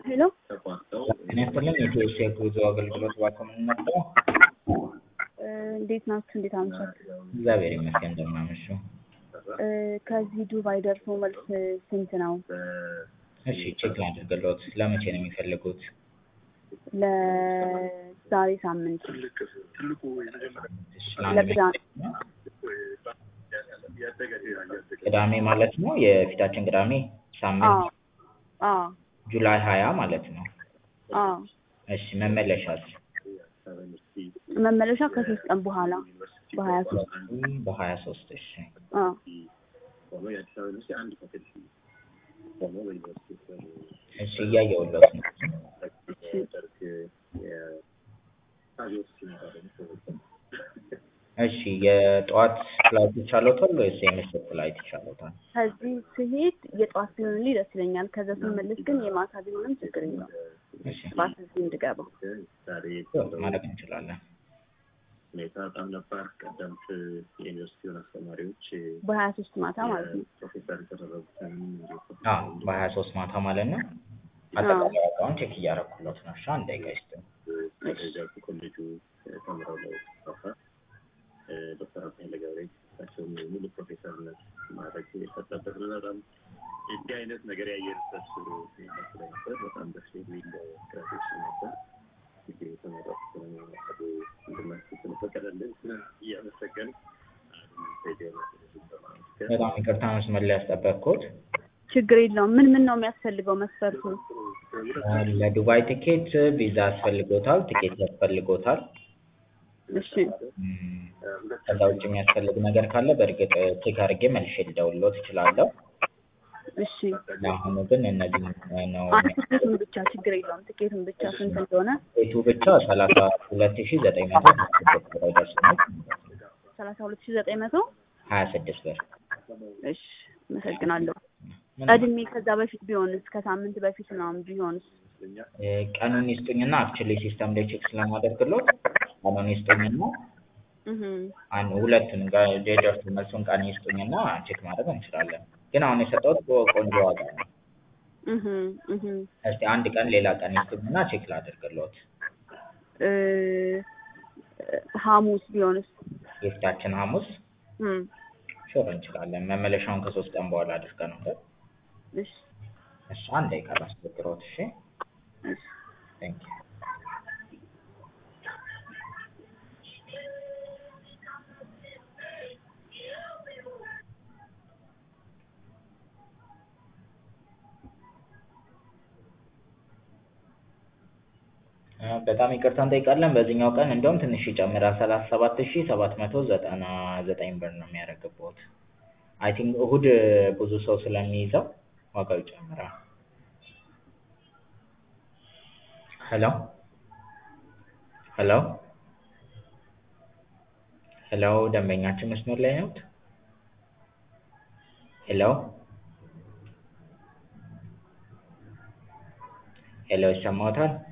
ሄሎ ጤና ይስጥልኝ የኢትዮ የጉዞ አገልግሎት እባክዎ ምን ነበር? እንዴት ናችሁ? እንዴት አመሻችሁ? እግዚአብሔር ይመስገን እንደምን አመሹ? ከዚህ ዱባይ ደርሶ መልስ ስንት ነው? እሺ ቼክ ላድርግልዎት። ለመቼ ነው የሚፈልጉት? ለዛሬ ሳምንት እሺ፣ ለአንድ ለቅዳሜ ቅዳሜ ማለት ነው የፊታችን ቅዳሜ ሳምንት አዎ አዎ ጁላይ ሀያ ማለት ነው። አዎ እሺ መመለሻስ? መመለሻ ከሶስት ቀን በኋላ በሀያ ሶስት በሀያ ሶስት እሺ አዎ እሺ እያየሁልዎት ነው። እሺ የጠዋት ፍላይት ይቻሎታል ወይስ የምሽት ፍላይት ይቻሎታል? ከዚህ ስሄድ የጠዋት ቢሆንልኝ ደስ ይለኛል። ከዛ ስመለስ ግን የማታ ቢሆንም ችግር የለውም። እሺ ጠዋት እዚህ እንድገባ ማድረግ እንችላለን። ሁኔታ በጣም ነባር ቀደምት የዩኒቨርሲቲውን አስተማሪዎች በሀያ ሶስት ማታ ማለት ነው። ፕሮፌሰር የተደረጉትን አዎ በሀያ ሶስት ማታ ማለት ነው። አጠቃላይ ዋጋውን ቼክ እያደረኩለት ነው። እሺ አንድ ደቂቃ ይስጥኝ። ደጃፉ ኮሌጁ ተምረው ለመፋፋት ዶክተር አብዱል ገብሬ እሳቸውም ሙሉ ፕሮፌሰርነት ማድረግ የሰጠበት ነው። በጣም እንዲህ አይነት ነገር ያየንበት ስለነበር በጣም ደስ የሚል ግራጁዌሽን ነበር። እንግዲህ የተመረቁት መቀዱ እንድናስብ ስለፈቀደልን እያመሰገን በጣም ይቅርታ መስመር ላይ ያስጠበቅኩት። ችግር የለውም። ምን ምን ነው የሚያስፈልገው መስፈርቱ? ለዱባይ ቲኬት ቪዛ ያስፈልጎታል፣ ቲኬት ያስፈልጎታል። እሺ እም፣ ከዛ ውጭ የሚያስፈልግ ነገር ካለ በእርግጥ ቼክ አድርጌ መልሼ ልደውልልዎት እችላለሁ። እሺ ለአሁኑ ግን እነዚህ ነው። አንድ ትኬቱን ብቻ ችግር የለውም። ትኬቱን ብቻ ስንት እንደሆነ ቤቱ ብቻ ሰላሳ ሁለት ሺ ዘጠኝ መቶ ብር ይደርሰናል። ሰላሳ ሁለት ሺ ዘጠኝ መቶ ሀያ ስድስት ብር እሺ አመሰግናለሁ። ምን- ቀድሜ ከዛ በፊት ቢሆንስ ከሳምንት በፊት ምናምን ቢሆንስ? እ፣ ቀኑን ይስጡኝና አክቹዋሊ ሲስተም ላይ ቼክ ስለማደርግልዎት ቀኑን ይስጡኝና እህ አንድ ሁለቱን ጋር የደርሱ መልሱን ቀን ይስጡኝና ቼክ ማድረግ እንችላለን። ግን አሁን የሰጠሁት ቆንጆ ዋጋ ነው። እህ እህ እስቲ አንድ ቀን ሌላ ቀን ይስጡኝና ቼክ ላደርግልዎት። እ ሐሙስ ቢሆንስ? የፊታችን ሐሙስ እም ሹር እንችላለን። መመለሻውን ከሶስት ቀን በኋላ አድርገነዋል። እሺ እሺ አንድ ደቂቃ ላስቸግረዎት። እሺ እሺ ቴንክ ዩ እ፣ በጣም ይቅርታ እንጠይቃለን። በዚህኛው ቀን እንደውም ትንሽ ይጨምራል። ሰላሳ ሰባት ሺ ሰባት መቶ ዘጠና ዘጠኝ ብር ነው የሚያደርግብዎት። አይ ቲንክ እሁድ ብዙ ሰው ስለሚይዘው ዋጋው ይጨምራል። ሄሎ ሄሎ ሄሎ፣ ደንበኛችን መስመር ላይ ነዎት? ሄሎ ሄሎ፣ ይሰማዎታል?